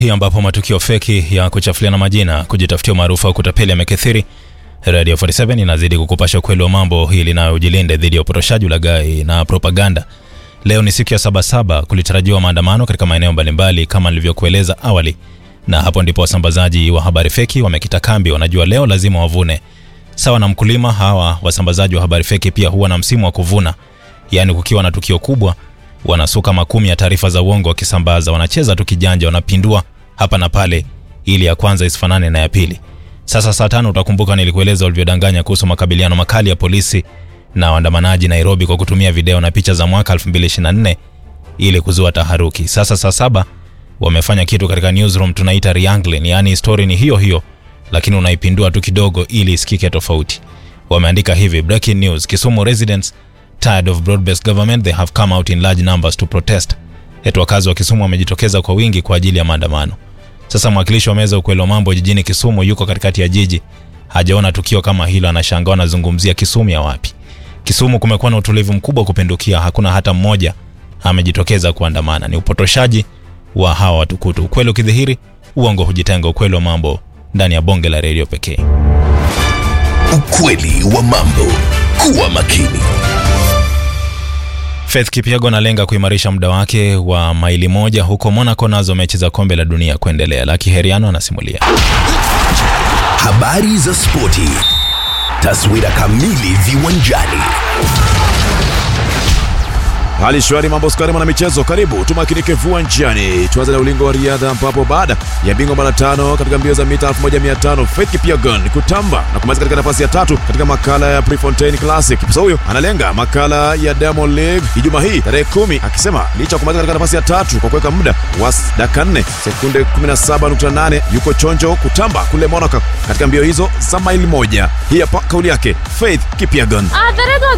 hii ambapo matukio feki ya kuchafuliana majina, kujitafutia umaarufu au kutapeli yamekithiri. Radio 47 inazidi kukupasha ukweli wa mambo ili nayo ujilinde dhidi ya upotoshaji, ulaghai na propaganda. Leo ni siku ya Sabasaba, kulitarajiwa maandamano katika maeneo mbalimbali kama nilivyokueleza awali, na hapo ndipo wasambazaji wa habari feki wamekita kambi. Wanajua leo lazima wavune. Sawa na mkulima, hawa wasambazaji wa habari feki pia huwa na msimu wa kuvuna, yaani kukiwa na tukio kubwa wanasuka makumi ya taarifa za uongo wakisambaza. Wanacheza tu kijanja, wanapindua hapa na pale ili ya kwanza isifanane na ya pili. Sasa saa tano utakumbuka nilikueleza walivyodanganya kuhusu makabiliano makali ya polisi na waandamanaji Nairobi kwa kutumia video na picha za mwaka 2024 ili kuzua taharuki. Sasa saa saba wamefanya kitu katika newsroom tunaita reangling, yaani story ni hiyo hiyo lakini unaipindua tu kidogo ili isikike tofauti. Wameandika hivi: breaking news, Kisumu residents tired of broad-based government they have come out in large numbers to protest. Eti wakazi wa Kisumu wamejitokeza kwa wingi kwa ajili ya maandamano. Sasa mwakilishi wa meza ukweli wa mambo jijini Kisumu yuko katikati ya jiji, hajaona tukio kama hilo, anashangaa anazungumzia Kisumu ya wapi? Kisumu kumekuwa na utulivu mkubwa kupindukia, hakuna hata mmoja amejitokeza kuandamana. Ni upotoshaji wa hawa watukutu. Ukweli ukidhihiri, uongo hujitenga. Ukweli wa mambo ndani ya bonge la redio pekee. Ukweli wa mambo. Kuwa makini. Faith Kipyago analenga kuimarisha muda wake wa maili moja huko Monaco, nazo mechi za kombe la dunia kuendelea. Laki Heriano anasimulia. Habari za spoti. Taswira kamili viwanjani. Hali shwari, mambo skari, mwana michezo, karibu tumakinike viwanjani. Tuanze na ulingo wa riadha, ambapo baada ya bingwa mara tano katika mbio za mita 1500 Faith Kipyegon kutamba na kumaliza katika nafasi ya tatu katika makala ya Prefontaine Classic. Kipsa huyo analenga makala ya Diamond League Ijumaa hii tarehe kumi, akisema licha ya kumaliza katika nafasi ya tatu kwa kuweka muda wa dakika 4 sekunde 17.8 yuko chonjo kutamba kule Monaco katika mbio hizo za maili moja. Hii hapa kauli yake Faith Kipyegon. Uh, the red was